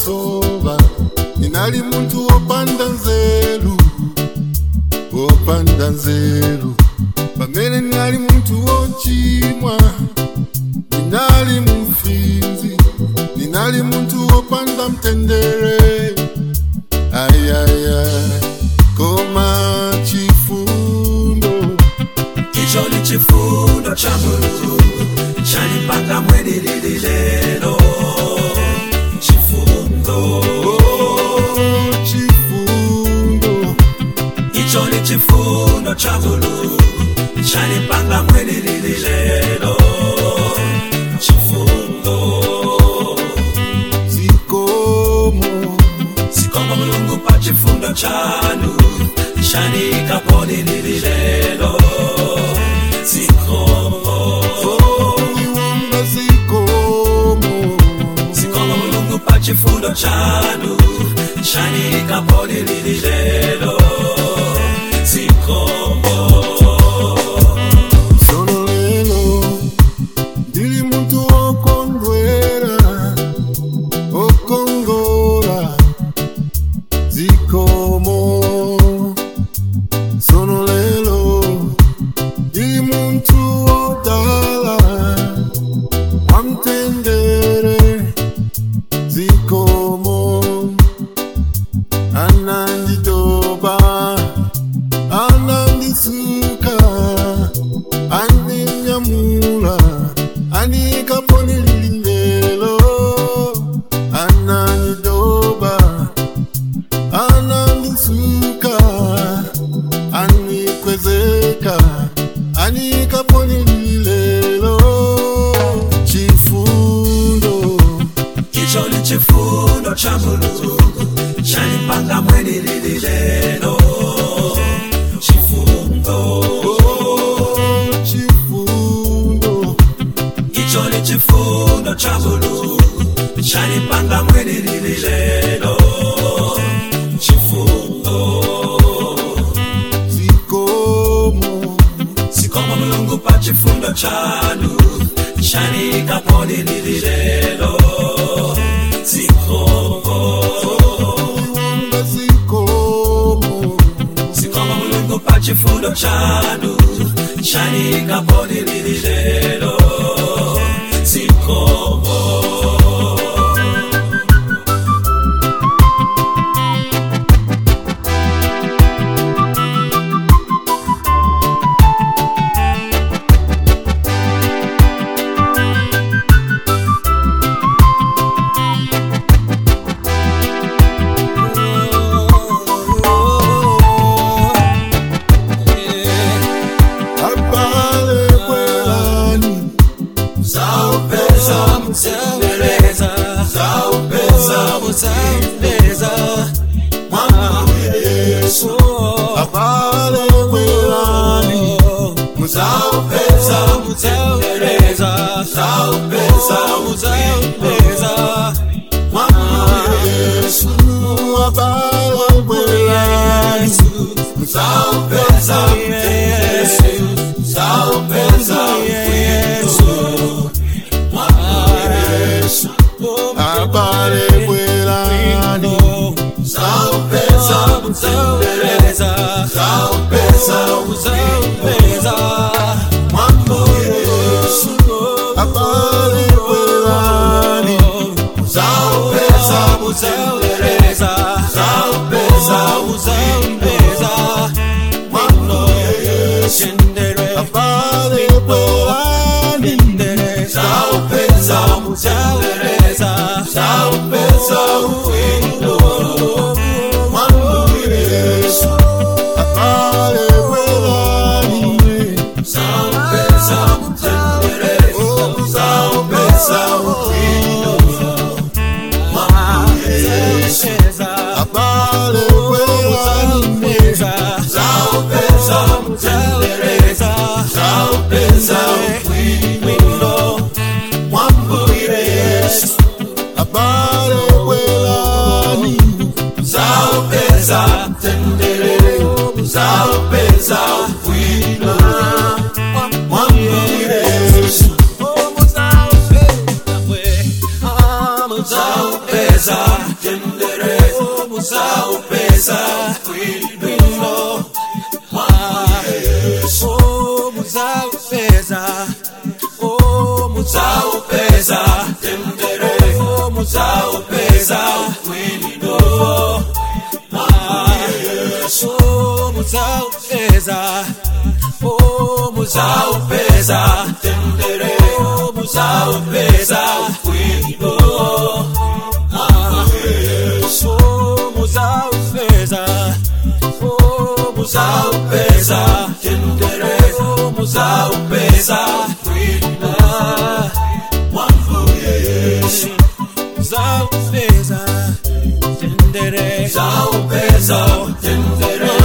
masoba ninali muntu wopanda nzeru wopanda nzeru pamene ninali muntu wochimwa ninali mufinzi ninali muntu wopanda mtendere ayaya koma chifundo icho ni chifundo cha mulungu chanipanga mwenilili lelo chifundo oh, chifundo icho ni chifundo cha mulungu chanipanga mwenilili lelo chifundo zikomo sikomba mulungu pa chifundo chanu chanikaponilili lelo zikomo iwomba zikomo sikomba mulungu pa chifundo chanu chanikaponilili lelo zikomo Sono lelo ndili muntu okondwera okongora zikomo sono lelo ndili muntu odala wamtendere zikomo anandidoba anandisuka andinyamula anikaponililindelo ananidoba anandisuka anikwezeka anikaponililelo chifundo icho ni chifundo cha mulungu chanipanga mwenilili lelo chifundo oh, chifundo icho ni chifundo cha mulungu chanipanga mwenilili lelo chifundo zikomo sikomba mulungu pa chifundo chanu chanikaponilili lelo zikomo iwomba zikomo sikomba mulungu pa chifundo chanu chanikaponilili lelo zikomo abale kwelani Zaupeza mtendereza Zaupeza mtendereza Mwana Yesu abale kwelani Zaupeza mtendereza Zaupeza mtendereza Mwana Yesu abale kwelani Zaupeza mtendereza Zaupeza Yesu Mwana Yesu abale kwelani Zaupeza mtendereza Zaupeza mtendereza Mambo Yesu abale kwelani Zaupeza mtendereza Zaupeza mtendereza Mambo Yesu abale kwelani Zaupeza mtendereza Zaupeza uwindo Mambo Yesu abale kwelani Zaupeza mtendereza Zaupeza uwindo Mambo Yesu abale kwelani Zaupeza mtendereza Zaupeza uwindo Mambo Yesu abale kwelani Zaupeza mtendereza Zaupeza uwindo Mambo Yesu Zaupeza muzaupeza bwino oh muzaupeza oh muzaupeza tendere oh muzaupeza bwino oh muzaupeza oh muzaupeza tendere oh muzaupeza bwino oh muzaupeza oh muzaupeza tendere oh muzaupeza bwino muzaupeza tendere muzaupeza tendere